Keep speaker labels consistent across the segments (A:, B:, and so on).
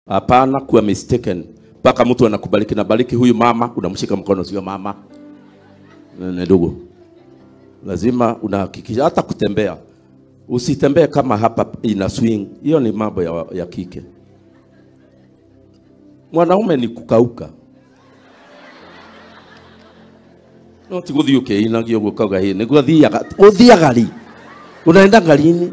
A: Hapana kuwa mistaken mpaka mtu anakubariki na bariki huyu mama, unamshika mkono, sio mama ni ndugu. Lazima unahakikisha hata kutembea, usitembee kama hapa ina swing. Hiyo ni mambo ya, ya kike. Mwanaume ni kukauka no ti guthii ukiinagio uguo kauga hii niguo thiaga uthiaga ri unaenda ngarini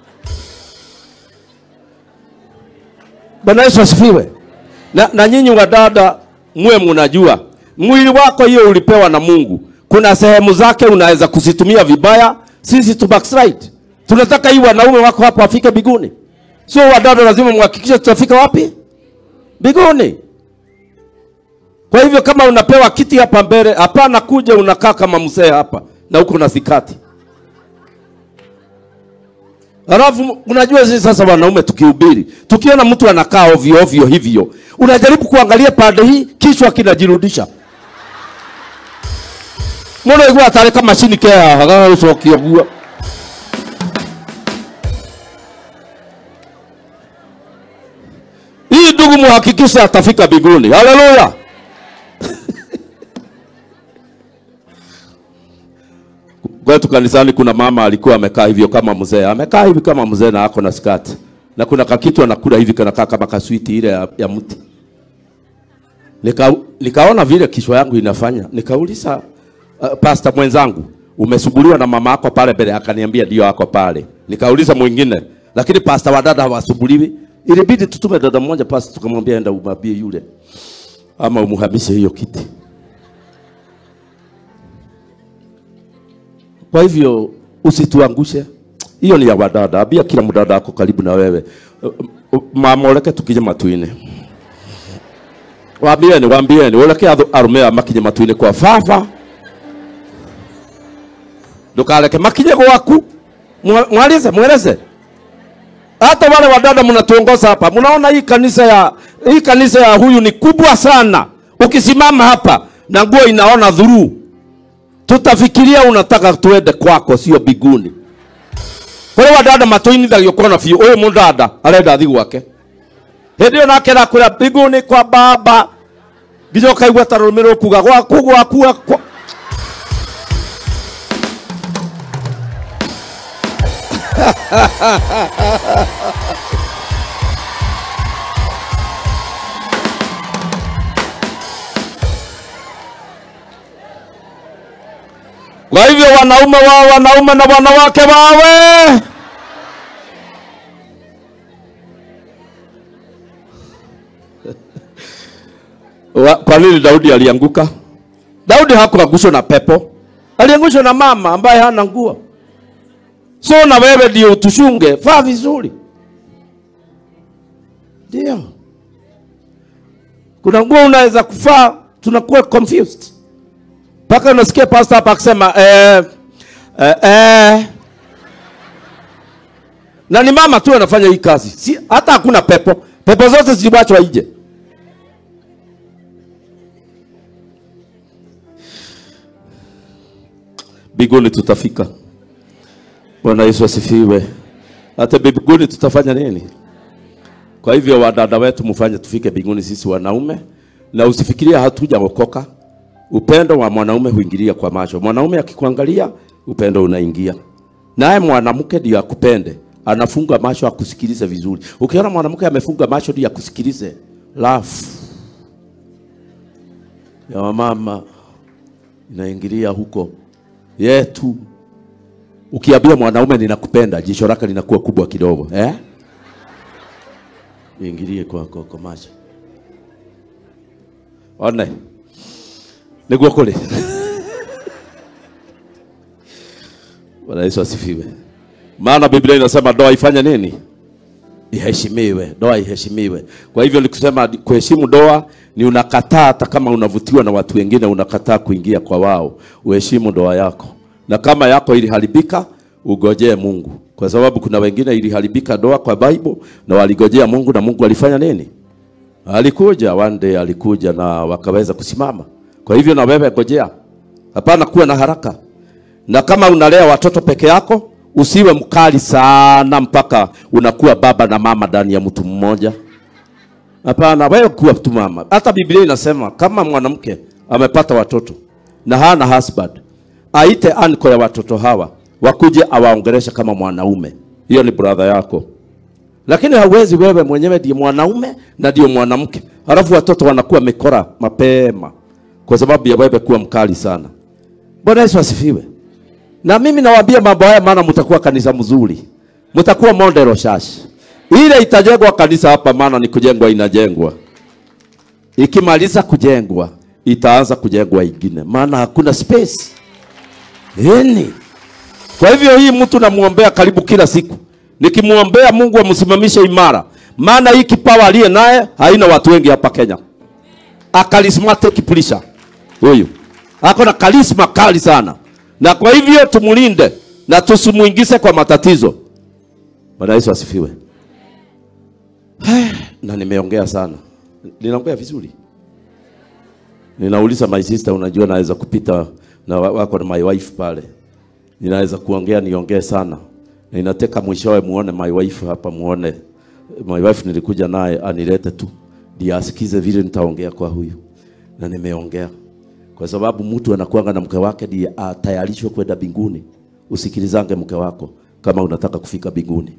A: Bwana Yesu asifiwe. Na, na nyinyi wadada mwe mnajua mwili wako hiyo ulipewa na Mungu. Kuna sehemu zake unaweza kuzitumia vibaya, sisi tu backslide. Tunataka hii wanaume wako hapa wafike mbinguni. Sio wadada, lazima muhakikishe tutafika wapi? Mbinguni. Kwa hivyo kama unapewa kiti hapa mbele, hapana kuja unakaa kama mzee hapa na uko na thikati. Alafu unajua sisi sasa wanaume tukihubiri, tukiona mtu anakaa ovyo ovyo hivyo, unajaribu kuangalia pande hii, kichwa kinajirudisha. Mbona igua atari kama machini kea haga ucokia guo. Hii ndugu muhakikishe atafika mbinguni. Haleluya. Kwetu kanisani kuna mama alikuwa amekaa hivyo kama mzee, amekaa hivi kama mzee na ako na skati, na kuna kakitu anakula hivi kanakaa kama kaswiti ile ya, ya mti. Nika, nikaona vile kichwa yangu inafanya, nikauliza uh, pasta mwenzangu, umesuguliwa na mama yako pale mbele? Akaniambia ndio ako pale. Nikauliza mwingine, lakini pasta wa dada hawasuguliwi. Ilibidi tutume dada mmoja pasta, tukamwambia enda umwambie yule ama umuhamishe hiyo kiti. Kwa hivyo usituangushe. Hiyo ni ya wadada. Ambia kila mdada ako karibu na wewe. Mama oleke tukije matuine. Waambieni, waambieni, oleke arume makinye matuine kwa fafa. Ndukareke makinye gwaku. Mwalize, mweleze. Hata wale wadada mnatuongoza hapa, mnaona hii kanisa ya hii kanisa ya huyu ni kubwa sana. Ukisimama hapa na nguo inaona dhuru tutafikiria unataka tuende kwako, sio biguni. Kuri wadada matuinithagio kona biũ ũyũ mũndada arenda athi gwake hĩndĩ ĩyo nake arakwĩra biguni kwa baba nginya ũkaigua ta rũrĩmĩ rũkuga gwaku gwaku gwaku Kwa hivyo wanaume wao wanaume na wanawake wawe Wa- kwa nini Daudi alianguka? Daudi hakuangushwa na pepo, aliangushwa na mama ambaye hana nguo. So na wewe ndio utushunge, vaa vizuri. Ndio kuna nguo unaweza kuvaa, tunakuwa confused mpaka unasikia pastor hapa akisema eh, eh, eh. na ni mama tu anafanya hii kazi, si hata hakuna pepo, pepo zote ziliwachwa nje. Mbinguni tutafika. Bwana Yesu asifiwe. Hata mbinguni tutafanya nini? Kwa hivyo wadada wetu, mfanye tufike mbinguni sisi wanaume, na usifikiria hatujaokoka. Upendo wa mwanaume huingilia kwa macho. Mwanaume akikuangalia, upendo unaingia. Naye mwanamke ndio akupende, anafunga macho akusikilize vizuri. Ukiona mwanamke amefunga macho ndio akusikilize, laugh ya wamama inaingilia huko yetu. Ukiambia mwanaume ninakupenda, jicho lake linakuwa kubwa kidogo eh? Ingilie kwa, kwa, kwa macho one niguo kũrĩ Bwana Yesu asifiwe. Maana Biblia inasema ndoa ifanye nini? Iheshimiwe, ndoa iheshimiwe. Kwa hivyo nikusema kuheshimu ndoa ni unakataa, hata kama unavutiwa na watu wengine, unakataa kuingia kwa wao. Uheshimu ndoa yako, na kama yako iliharibika, ugojee Mungu, kwa sababu kuna wengine iliharibika ndoa kwa Bible na waligojea Mungu, na Mungu alifanya nini? Alikuja one day, alikuja na wakaweza kusimama. Kwa hivyo na wewe ngojea, hapana kuwa na haraka. Na kama unalea watoto peke yako, usiwe mkali sana mpaka unakuwa baba na mama ndani ya mtu mmoja. Hapana, wewe kuwa tu mama. Hata Biblia inasema kama mwanamke amepata watoto na hana husband, aite anko ya watoto hawa wakuje awaongeleshe kama mwanaume. Hiyo ni brother yako. Lakini hauwezi wewe mwenyewe ndiye mwanaume na ndio mwanamke, halafu watoto wanakuwa mikora mapema kwa sababu ya wewe kuwa mkali sana. Bwana Yesu asifiwe. Na mimi nawaambia mambo haya, maana mtakuwa kanisa mzuri, mtakuwa model church. Ile itajengwa kanisa hapa, maana ni kujengwa, inajengwa. Ikimaliza kujengwa, itaanza kujengwa ingine, maana hakuna space yani. Kwa hivyo hii mtu namuombea karibu kila siku, nikimwombea Mungu amsimamishe imara, maana hii kipawa aliye naye haina watu wengi hapa Kenya. A charismatic preacher huyu ako na karisma kali sana, na kwa hivyo tumulinde na tusimuingize kwa matatizo. Bwana Yesu asifiwe. na nimeongea sana, ninaongea vizuri. Ninauliza my sister, unajua naweza kupita na wa- wako na my wife pale, ninaweza kuongea niongee sana, na inateka mwishowe muone my wife hapa, muone my wife nilikuja naye anilete tu ndiye asikize vile nitaongea kwa huyu, na nimeongea kwa sababu mtu anakuanga na mke wake ndiye atayarishwe kwenda mbinguni. Usikilizange mke wako kama unataka kufika mbinguni.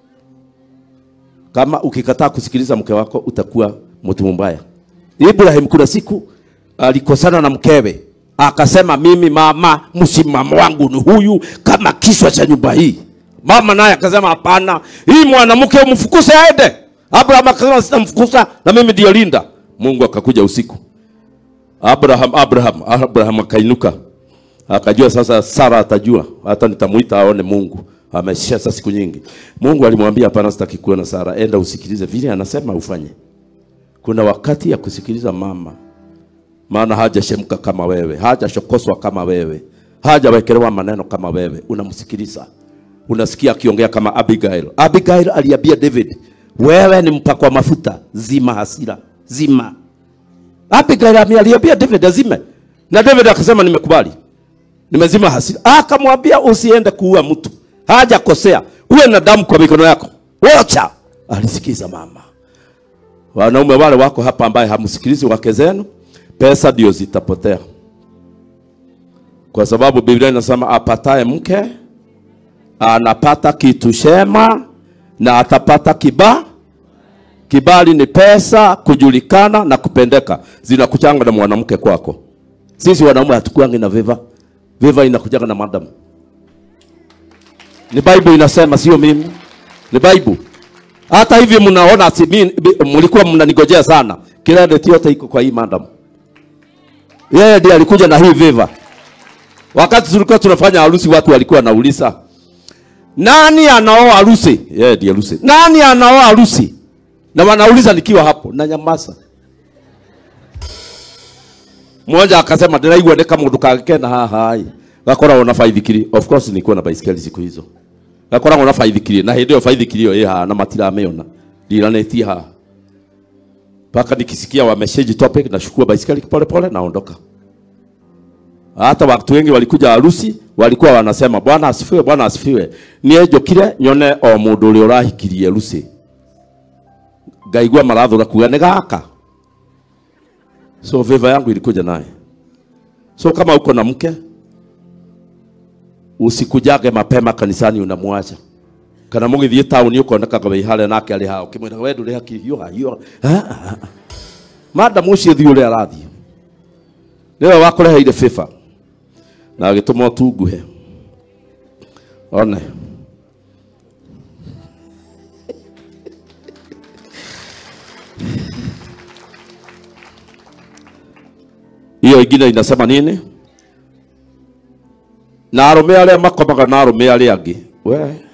A: Kama ukikataa kusikiliza mke wako utakuwa mtu mbaya. Ibrahim kuna siku alikosana na mkewe, akasema mimi mama, msimamo wangu ni huyu kama kiswa cha nyumba hii. Mama naye akasema hapana, hii mwanamke umfukuze aende. Abraham akasema sitamfukuza na mimi ndio linda. Mungu akakuja usiku. Abraham, Abraham, Abraham akainuka akajua sasa Sara atajua, hata nitamuita aone Mungu ameshasa siku nyingi. Mungu alimwambia hapana, sitaki kuona Sara, enda usikilize vile anasema ufanye. Kuna wakati ya kusikiliza mama, maana hajashemka kama wewe, hajashokoswa kama wewe, hajawekelewa maneno kama wewe. Unamsikiliza, unasikia akiongea kama Abigail. Abigail aliambia David, wewe ni mpakwa mafuta, zima hasira, zima Abigail aliambia David azime, na David akasema nimekubali, nimezima hasira. Akamwambia usiende kuua mtu, hajakosea, uwe na damu kwa mikono yako, wacha. Alisikiza mama. Wanaume wale wako hapa ambaye hamsikilizi wake zenu, pesa ndio zitapotea, kwa sababu Biblia inasema apataye mke anapata kitu shema na atapata kibaa Kibali ni pesa, kujulikana na kupendeka, zinakuchanga na mwanamke kwako. Sisi wanaume hatukuangi na viva, viva inakujaga na madam. Ni Bible inasema, sio mimi, ni Bible. Hata hivi mnaona, si mimi, mlikuwa mnanigojea sana, credit yote iko kwa hii madam. Yeye ndiye alikuja na hii viva. Wakati tulikuwa tunafanya harusi, watu walikuwa wanauliza nani anaoa harusi? Yeye ndiye harusi. Nani anaoa harusi? na wanauliza nikiwa hapo na nyamaza. Mmoja akasema ndiraigua ndeka mundu kagikena haha hai gakoragwo na baithikiri. Of course nilikuwa na baisikeli siku hizo, gakoragwo na baithikiri na hindi iyo baithikiri iyo ĩ haha na matiramiona ndiranetie haha mpaka nikisikia wameshaji topic nashukua baisikeli pole pole naondoka. Hata watu wengi walikuja harusi walikuwa wanasema bwana asifiwe, bwana asifiwe. Niĩ njũkire nyone o mũndũ ũrĩa ũrahikirie harusi ngaigua marathura kuga nĩ gaka so favor yangu ilikuja naye so kama uko na mke usikujage mapema kanisani unamwacha kana mugithie tauni ukonekaga wĩ harĩa nake arĩ hao ũkĩmwĩra we ndũrĩ hakiri hiũha hiũha madam ũcio thiĩ ũrĩa arathiĩ nĩwe wakũreheire favor na agĩtũma ũtunguhe one hiyo ingine inasema nini? Na arũme arĩa makomaga na arũme arĩa angĩ, we